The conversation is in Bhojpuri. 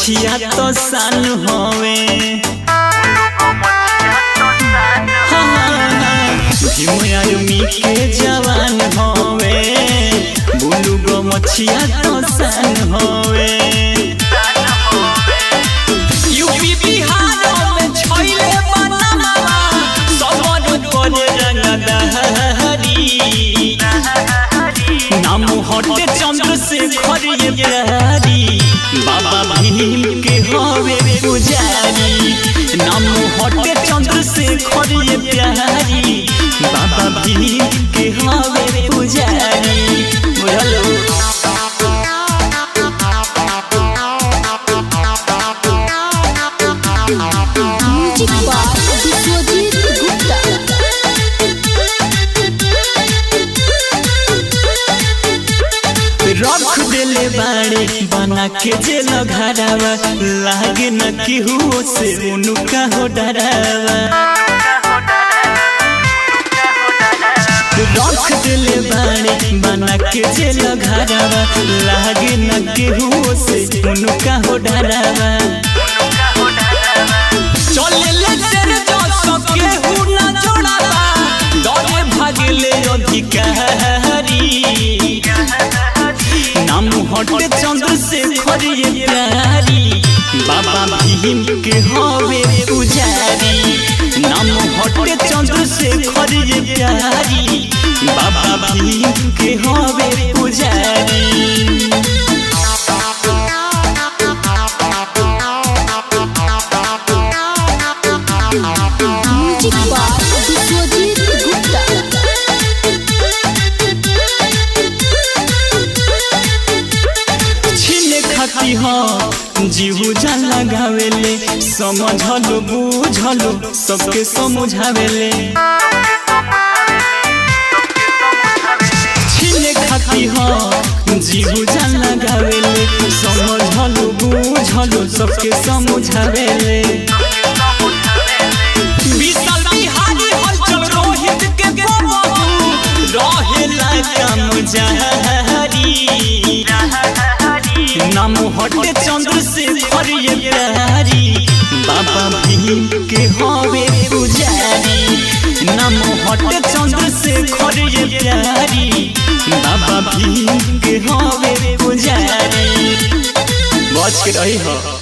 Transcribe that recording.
मछिया तो सान हवे भीम आर्मी के जवान हवे बुलू गो मछिया तो सान हवे यूपी बिहार में छैले बनवा सबर करे रंगदारी नाम हटे चंद्र से खरिए प्यारी बाबा भीम के हवे पुजारी नाम हटे चंद्र से खरिए प्यारी बाबा भीम के हवे पुजारी बुझलो म्यूजिक बाय विश्वजीत गुप्ता रख देले बाड़े बना के जेल घरावा लागे न केहू से उनका हो डरावा रख देले बाड़े बना के जेल घरावा लागे न केहू से उनका हो डरावा चले ले तेरे जो सके हु ना जोड़ावा डरे भागले अधिकारी नाम हटे चंद्र से खरिए प्यारी बाबा भीम के हवे पुजारी नाम हटे चंद्र से खरिए प्यारी बाबा भीम के हवे पुजारी म्यूजिक बाय विश्वजीत गुप्ता छीने खाती हो जीहू जान लगावेले समझलो बुझलो सबके समझावेले छीने खाती हो जीहू जान लगावेले समझलो बुझलो सबके समझावेले विशाल बिहारी हलचल रोहित के बबू रहेला काम जहरी नाम हटे चंद्र से खरिए प्यारी बाबा भीम के हवे पुजारी नाम हटे चंद्र से खरिए प्यारी बाबा भीम के हवे पुजारी बच के रही हो